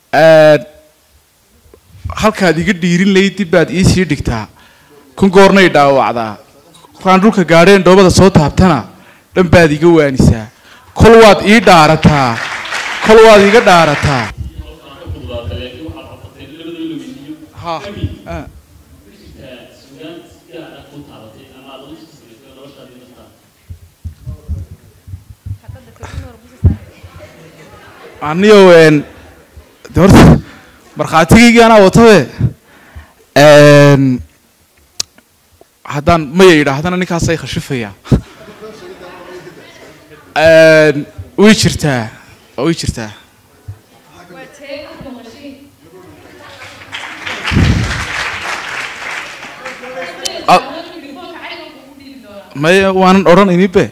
halkaad iga dhiirin layd dib baad iisii dhigtaa kun goornay dhaawacdaa markaan dhulka gaadheen dhoobada soo taabtana dhan baad iga waanisaa kol waad ii dhaarataa kol waad iga dhaarataa ha ah. aniyo een de horta markhaatigaygii anaa watabe een haddaan maya yidhaahdana ninkaasay khashifaya een way jirtaa way jirtaa Ah. maya waanan odhanayni be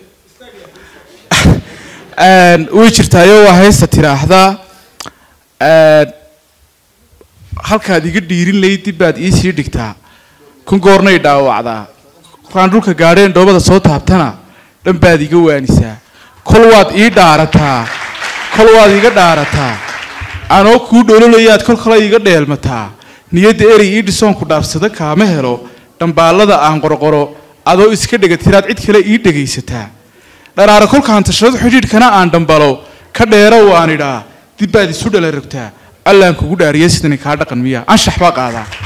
Een, way jirtaayo waa haysta tiraahdaa een, halkaad iga dhiirin layd dib baad iisii dhigtaa kun goornay dhaawacdaa markaan dhulka gaadheen dhoobada soo taabtana dhan baad iga waanisaa kol waad ii dhaarataa kol waad iga dhaarataa anoo kuu dhololayaad kol kale iga dheelmataa niyadda erey ii dhisoonku dhaafsada kaama helo dhambaallada aan qorqoro adoo iska dhegatiraad cid kale ii dhegaysataa dharaara kolkaan tashado xidhiidhkana aan dhambalo ka dheero waan idhaa dib baad isu dhala rogtaa allaan kugu dhaariya sidani kaa dhaqan miya anshax baa qaadaa